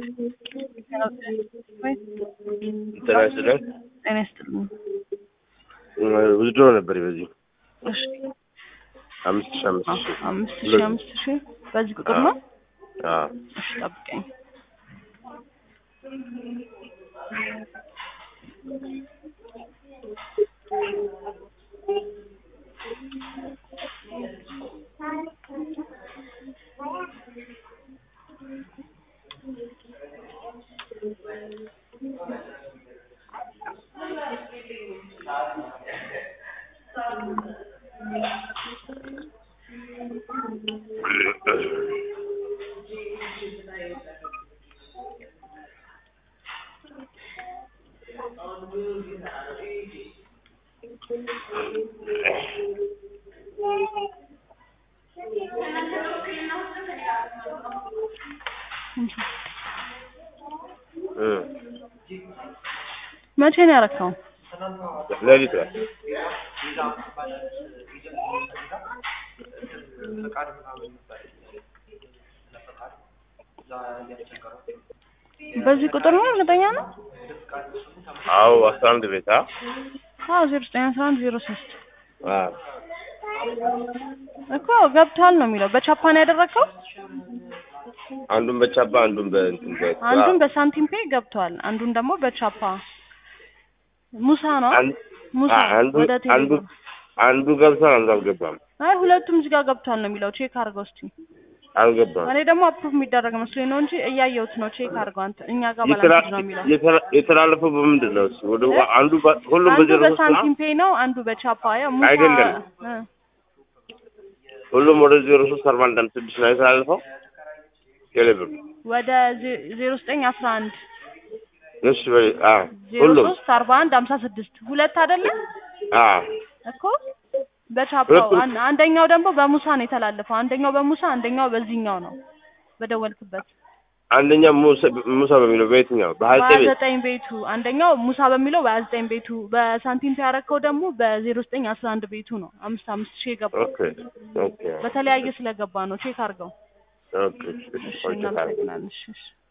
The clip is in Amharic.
ጤና ይስጥልን። ጤና ይስጥልኝ። ውዝድሮ ነበር በዚህ እሺ አምስት ሺህ አምስት አ- ሺህ አምስት ሺህ አምስት ሺህ በዚህ ቁጥር ነው። አዎ እሺ ጠብቀኝ። እ መቼ ነው ያረከው? ሌሊት ላይ በዚህ ቁጥር ነው እርግጠኛ ነው? አዎ አስራ አንድ ቤት አ አዎ ዜሮ ዘጠኝ አስራ አንድ ዜሮ ሶስት አዎ እኮ ገብቷል ነው የሚለው። በቻፓን ያደረግከው? አንዱን በቻባ አንዱን በእንትን በ አንዱን በሳንቲም ፔ ገብቷል፣ አንዱን ደግሞ በቻፓ ሙሳ ነው አንድ ሙሳ አ- አንዱ ወደ አንዱ ቴሌብር አንዱ ገብቷል አንዱ አልገባም አይ ሁለቱም እዚህ ጋር ገብቷል ነው የሚለው። ቼክ አድርገው እስቲ። አልገባም እኔ ደግሞ አፕሩቭ የሚደረግ መስሎኝ ነው እንጂ እያየሁት ነው። ቼክ አድርገው አንተ። እኛ ጋር የተላ- ባላንስ ነው የሚለው። የተላ- የተላለፈው በምንድን ነው? እሱ ወደ እ? አንዱ በ- ሁሉም አንዱ በዜሮ ሶስት ነው? በሳንቲም ፔ ነው፣ አንዱ በቻፓ ያው ሙሳ አይደለም። እ ሁሉም ወደ ዜሮ ሶስት አርባ አንድ አምስት ስድስት ነው የተላለፈው ቴሌብር ወደ ዜ- ዜሮ ዘጠኝ አስራ አንድ እሺ በይ አ ዜሮ ሁሉም ሶስት አርባ አንድ ሀምሳ ስድስት ሁለት አይደለም አ እኮ በቻፓው ሁለቱም- አን- አንደኛው ደግሞ በሙሳ ነው የተላለፈው። አንደኛው በሙሳ አንደኛው በዚህኛው ነው በደወልክበት አንደኛ ሙሳ ሙሳ በሚለው በየትኛው በሀያ በሀያ ዘጠኝ ቤት ዘጠኝ ቤቱ አንደኛው ሙሳ በሚለው በሀያ ዘጠኝ ቤቱ በሳንቲም ያረከው ደግሞ በዜሮ ዘጠኝ አስራ አንድ ቤቱ ነው አምስት አምስት ሺህ የገባው ኦኬ ኦኬ በተለያየ ስለገባ ነው ቼክ አድርገው ኦኬ እሺ እሺ ቆይ ቼክ አድርግ። እናመሰግናለን እሺ እሺ